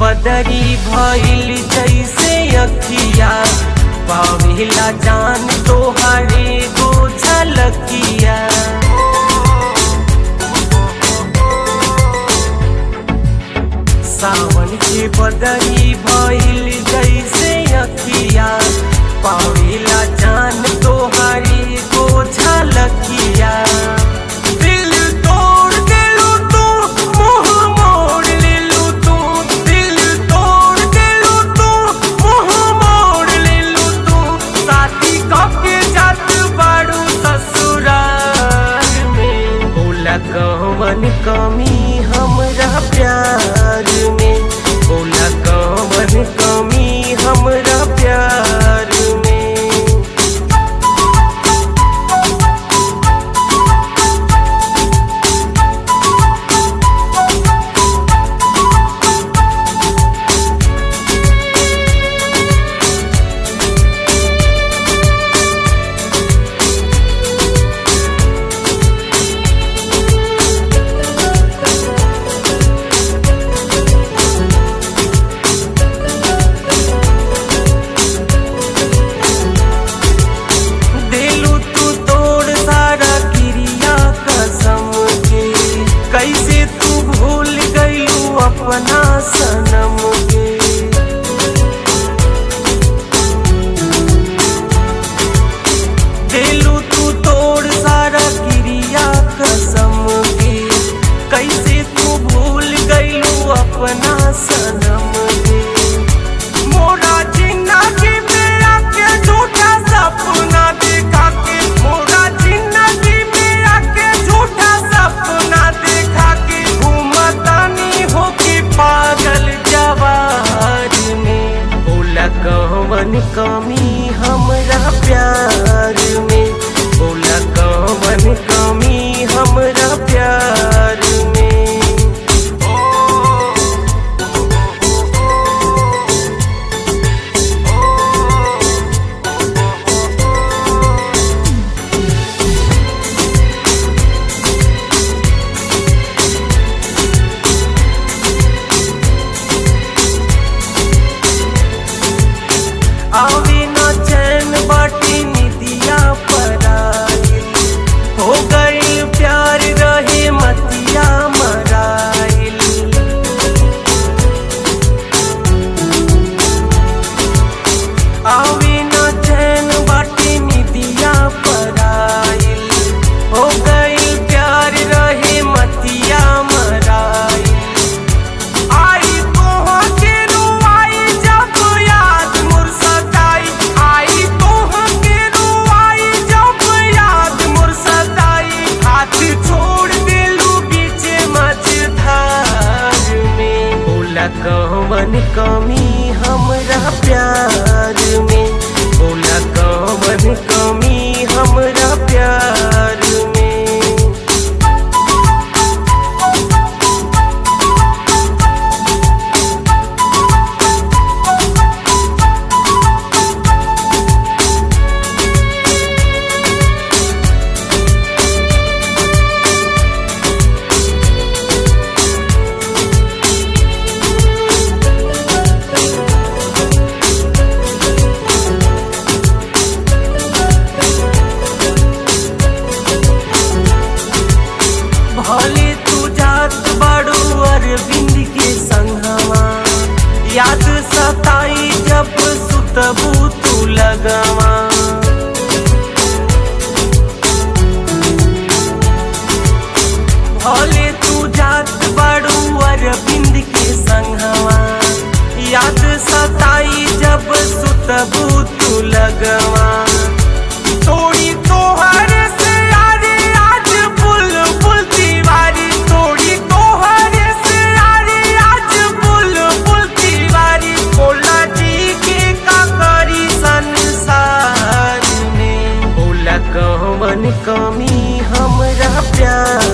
बदरी भइल जैसे अखिया पावेला जान तोहरे गो झलकिया सावन के बदरी भइल जैसे अखिया पावेला जान तोहरे गो झलकिया दिल तोड़ देलू तू मुंह मोड़ लेलू तू दिल तोड़ देलू तू मुंह मोड़ लेलू तू साथी कके जात बाड़ू ससुराल में बोला कवन कमी हमरा प्यार में बोला कवन कमी हमरा प्यार में दिलू तू तोड़ सारा क्रिया कसम के कैसे तू भूल गईलू अपना सनम के दिलू तू तोड़ सारा क्रिया कसम के कैसे तू भूल गईलू अपना सनम के मोरा जिंदगी में आके झूठा सपना देखा के मोरा जिंदगी में आके झूठा सपना देखा के घूमतानी हो के पागल जवार में बोला कवन कमी हमरा प्यार में बोला कवन कमी हमरा प्यार में आवे न चैन बाटी निदिया पराइल हो गई प्यार रहे मतिया मराइल आवे न चैन बाटी निदिया पराइल हो गई प्यार रहे मतिया मराइल आई तोहा के रुआई जब याद मोर सताई आई तोहा के रुआई जब याद मोर सताई हाथ छोड़ देलू बीच मझधार में बोला कवन कमी हमरा प्यार में बोला कवन कमी हमरा प्यार में भले तू जात बड़ू अरविंद के संगवा याद सताई जब सुतबू तू लगवा भले तू जात बड़ू अरविंद के संगवा याद सताई जब सुतबू तू लगवा तोड़ी तोहर से यारी आज बुल बुल दीवारी तोड़ी तोहर से यारी आज बुल बुल दीवारी बोला जी के का करी संसार में बोला कवन कमी हमरा प्यार